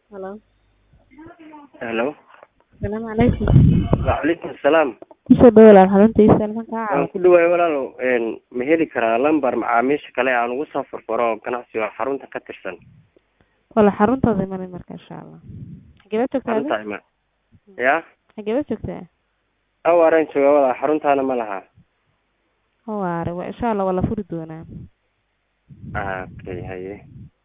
Hello. Hello. Salaamu calaykum. Waalaikum salaam. Kusoo dhawaad walaal xaruntiisa halkan kaa Waan caawiyo. ku dhawaay walaalow een ma heli karaa lambar macaamiisha kale aan ugu soo furfuro ganacsiga xarunta ka tirsan Wala xaruntaada imanay marka insha Allah. Xageed joogtaa? xarunta ima ya Xageed joogtaa? awaaraan jooga walaa xaruntaana ma laha Hawaare waa insha Allah waa la furi doonaa. ah okay haye